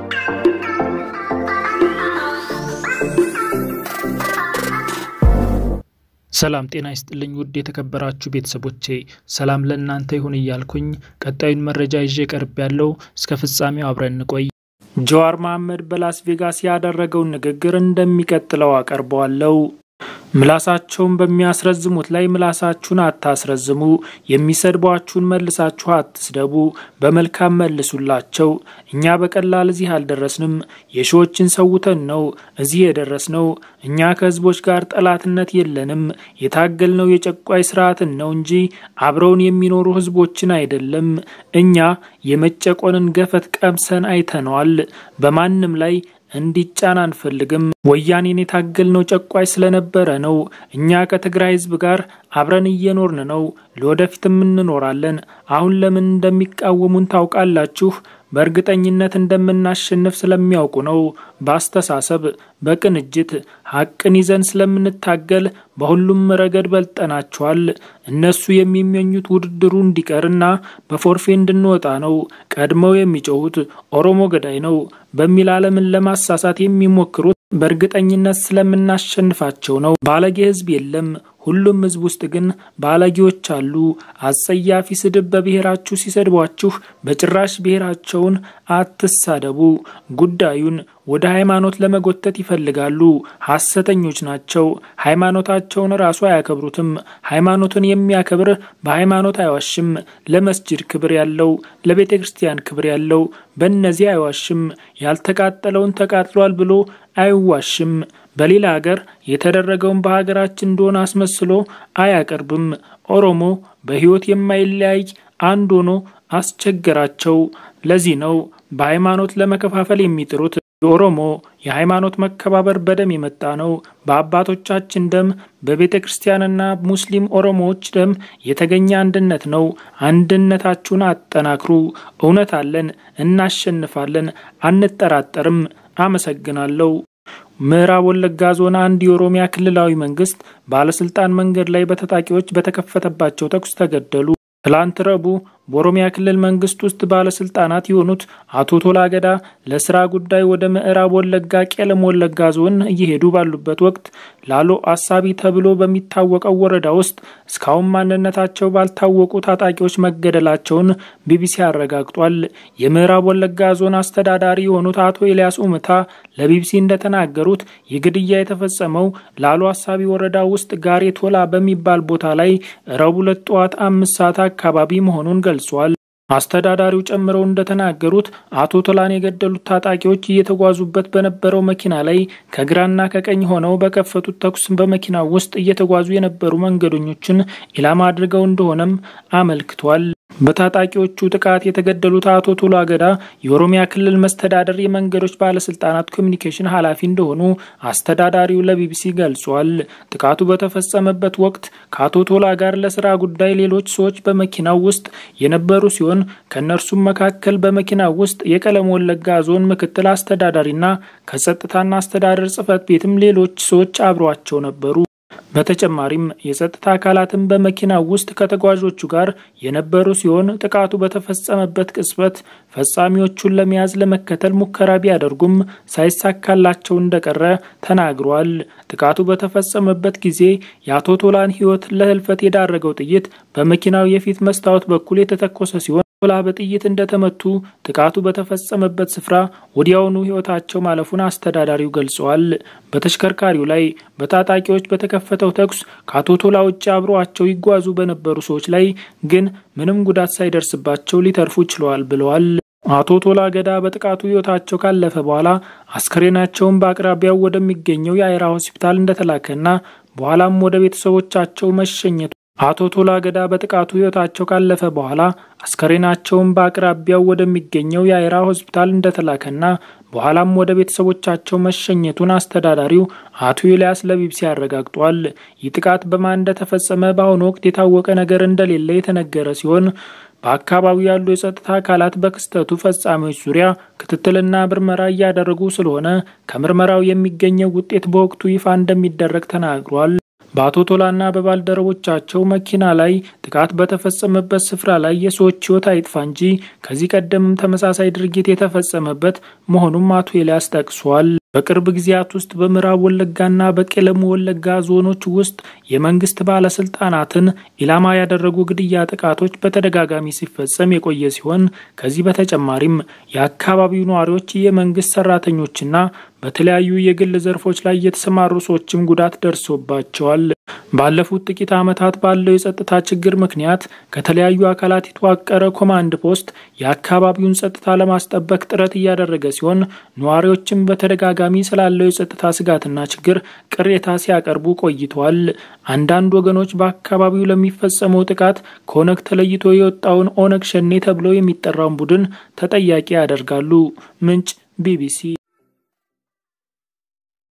ሰላም ጤና ይስጥልኝ ውድ የተከበራችሁ ቤተሰቦቼ፣ ሰላም ለእናንተ ይሁን እያልኩኝ ቀጣዩን መረጃ ይዤ ቀርብ ያለው እስከ ፍጻሜው አብረን እንቆይ። ጀዋር መሐመድ በላስ ቬጋስ ያደረገውን ንግግር እንደሚቀጥለው አቀርበዋለሁ። ምላሳቸውን በሚያስረዝሙት ላይ ምላሳችሁን አታስረዝሙ፣ የሚሰድቧችሁን መልሳችሁ አትስደቡ፣ በመልካም መልሱላቸው። እኛ በቀላል እዚህ አልደረስንም፣ የሺዎችን ሰውተን ነው እዚህ የደረስነው። እኛ ከህዝቦች ጋር ጠላትነት የለንም፣ የታገልነው የጨቋይ ስርዓትን ነው እንጂ አብረውን የሚኖሩ ህዝቦችን አይደለም። እኛ የመጨቆንን ገፈት ቀምሰን አይተነዋል። በማንም ላይ እንዲጫን አንፈልግም። ወያኔን የታገልነው ጨቋይ ስለነበረ ነው። እኛ ከትግራይ ህዝብ ጋር አብረን እየኖርን ነው፣ ለወደፊትም እንኖራለን። አሁን ለምን እንደሚቃወሙን ታውቃላችሁ። በእርግጠኝነት እንደምናሸንፍ ስለሚያውቁ ነው። በአስተሳሰብ በቅንጅት ሀቅን ይዘን ስለምንታገል በሁሉም ረገድ በልጠናቸዋል። እነሱ የሚመኙት ውድድሩ እንዲቀርና በፎርፌ እንድንወጣ ነው። ቀድመው የሚጮሁት ኦሮሞ ገዳይ ነው በሚል ዓለምን ለማሳሳት የሚሞክሩት በእርግጠኝነት ስለምናሸንፋቸው ነው። ባለጌ ህዝብ የለም። ሁሉም ህዝብ ውስጥ ግን ባለጌዎች አሉ። አጸያፊ ስድብ በብሔራችሁ ሲሰድቧችሁ በጭራሽ ብሔራቸውን አትሳደቡ። ጉዳዩን ወደ ሃይማኖት ለመጎተት ይፈልጋሉ። ሐሰተኞች ናቸው። ሃይማኖታቸውን ራሱ አያከብሩትም። ሃይማኖትን የሚያከብር በሃይማኖት አይዋሽም። ለመስጅድ ክብር ያለው፣ ለቤተ ክርስቲያን ክብር ያለው በእነዚህ አይዋሽም። ያልተቃጠለውን ተቃጥሏል ብሎ አይዋሽም። በሌላ ሀገር የተደረገውን በሀገራችን እንደሆነ አስመስሎ አያቀርብም። ኦሮሞ በህይወት የማይለያይ አንድ ሆኖ አስቸገራቸው። ለዚህ ነው በሃይማኖት ለመከፋፈል የሚጥሩት። የኦሮሞ የሃይማኖት መከባበር በደም የመጣ ነው። በአባቶቻችን ደም፣ በቤተ ክርስቲያንና ሙስሊም ኦሮሞዎች ደም የተገኘ አንድነት ነው። አንድነታችሁን አጠናክሩ። እውነት አለን፣ እናሸንፋለን፣ አንጠራጠርም። አመሰግናለሁ። ምዕራብ ወለጋ ዞን አንድ የኦሮሚያ ክልላዊ መንግስት ባለስልጣን መንገድ ላይ በታጣቂዎች በተከፈተባቸው ተኩስ ተገደሉ። ትላንት ረቡዕ በኦሮሚያ ክልል መንግስት ውስጥ ባለስልጣናት የሆኑት አቶ ቶላ ገዳ ለስራ ጉዳይ ወደ ምዕራብ ወለጋ ቄለም ወለጋ ዞን እየሄዱ ባሉበት ወቅት ላሎ አሳቢ ተብሎ በሚታወቀው ወረዳ ውስጥ እስካሁን ማንነታቸው ባልታወቁ ታጣቂዎች መገደላቸውን ቢቢሲ አረጋግጧል። የምዕራብ ወለጋ ዞን አስተዳዳሪ የሆኑት አቶ ኤልያስ ኡምታ ለቢቢሲ እንደተናገሩት የግድያ የተፈጸመው ላሎ አሳቢ ወረዳ ውስጥ ጋሬ ቶላ በሚባል ቦታ ላይ ረቡዕ ዕለት ጠዋት አምስት ሰዓት አካባቢ መሆኑን ገልጿል። አስተዳዳሪው ጨምረው እንደተናገሩት አቶ ቶላን የገደሉት ታጣቂዎች እየተጓዙበት በነበረው መኪና ላይ ከግራና ከቀኝ ሆነው በከፈቱት ተኩስ በመኪናው ውስጥ እየተጓዙ የነበሩ መንገደኞችን ኢላማ አድርገው እንደሆነም አመልክቷል። በታጣቂዎቹ ጥቃት የተገደሉት አቶ ቶላ ገዳ የኦሮሚያ ክልል መስተዳደር የመንገዶች ባለስልጣናት ኮሚኒኬሽን ኃላፊ እንደሆኑ አስተዳዳሪው ለቢቢሲ ገልጿል። ጥቃቱ በተፈጸመበት ወቅት ከአቶ ቶላ ጋር ለስራ ጉዳይ ሌሎች ሰዎች በመኪናው ውስጥ የነበሩ ሲሆን ከእነርሱም መካከል በመኪናው ውስጥ የቀለም ወለጋ ዞን ምክትል አስተዳዳሪና ከጸጥታና አስተዳደር ጽሕፈት ቤትም ሌሎች ሰዎች አብሯቸው ነበሩ። በተጨማሪም የጸጥታ አካላትም በመኪናው ውስጥ ከተጓዦቹ ጋር የነበሩ ሲሆን ጥቃቱ በተፈጸመበት ቅጽበት ፈጻሚዎቹን ለመያዝ ለመከተል ሙከራ ቢያደርጉም ሳይሳካላቸው እንደቀረ ተናግሯል። ጥቃቱ በተፈጸመበት ጊዜ የአቶ ቶላን ሕይወት ለህልፈት የዳረገው ጥይት በመኪናው የፊት መስታወት በኩል የተተኮሰ ሲሆን ቶላ በጥይት እንደተመቱ ጥቃቱ በተፈጸመበት ስፍራ ወዲያውኑ ሕይወታቸው ማለፉን አስተዳዳሪው ገልጸዋል። በተሽከርካሪው ላይ በታጣቂዎች በተከፈተው ተኩስ ከአቶ ቶላ ውጭ አብረዋቸው ይጓዙ በነበሩ ሰዎች ላይ ግን ምንም ጉዳት ሳይደርስባቸው ሊተርፉ ችለዋል ብለዋል። አቶ ቶላ ገዳ በጥቃቱ ሕይወታቸው ካለፈ በኋላ አስከሬናቸውን በአቅራቢያው ወደሚገኘው የአይራ ሆስፒታል እንደተላከና በኋላም ወደ ቤተሰቦቻቸው መሸኘቱ አቶ ቶላ ገዳ በጥቃቱ ሕይወታቸው ካለፈ በኋላ አስከሬናቸውን በአቅራቢያው ወደሚገኘው የአይራ ሆስፒታል እንደተላከና በኋላም ወደ ቤተሰቦቻቸው መሸኘቱን አስተዳዳሪው አቶ ኤልያስ ለቢቢሲ አረጋግጧል። ይህ ጥቃት በማን እንደተፈጸመ በአሁኑ ወቅት የታወቀ ነገር እንደሌለ የተነገረ ሲሆን በአካባቢው ያሉ የጸጥታ አካላት በክስተቱ ፈጻሚዎች ዙሪያ ክትትልና ምርመራ እያደረጉ ስለሆነ ከምርመራው የሚገኘው ውጤት በወቅቱ ይፋ እንደሚደረግ ተናግሯል። በአቶ ቶላና በባልደረቦቻቸው መኪና ላይ ጥቃት በተፈጸመበት ስፍራ ላይ የሰዎች ሕይወት አይጥፋ እንጂ ከዚህ ቀደምም ተመሳሳይ ድርጊት የተፈጸመበት መሆኑም አቶ ኤልያስ ጠቅሷል። በቅርብ ጊዜያት ውስጥ በምዕራብ ወለጋና በቄለሙ ወለጋ ዞኖች ውስጥ የመንግስት ባለስልጣናትን ኢላማ ያደረጉ ግድያ ጥቃቶች በተደጋጋሚ ሲፈጸም የቆየ ሲሆን ከዚህ በተጨማሪም የአካባቢው ነዋሪዎች፣ የመንግስት ሰራተኞችና በተለያዩ የግል ዘርፎች ላይ የተሰማሩ ሰዎችም ጉዳት ደርሶባቸዋል። ባለፉት ጥቂት ዓመታት ባለው የጸጥታ ችግር ምክንያት ከተለያዩ አካላት የተዋቀረ ኮማንድ ፖስት የአካባቢውን ጸጥታ ለማስጠበቅ ጥረት እያደረገ ሲሆን ነዋሪዎችም በተደጋጋሚ ስላለው የጸጥታ ስጋትና ችግር ቅሬታ ሲያቀርቡ ቆይተዋል። አንዳንድ ወገኖች በአካባቢው ለሚፈጸመው ጥቃት ከኦነግ ተለይቶ የወጣውን ኦነግ ሸኔ ተብሎ የሚጠራውን ቡድን ተጠያቂ ያደርጋሉ። ምንጭ ቢቢሲ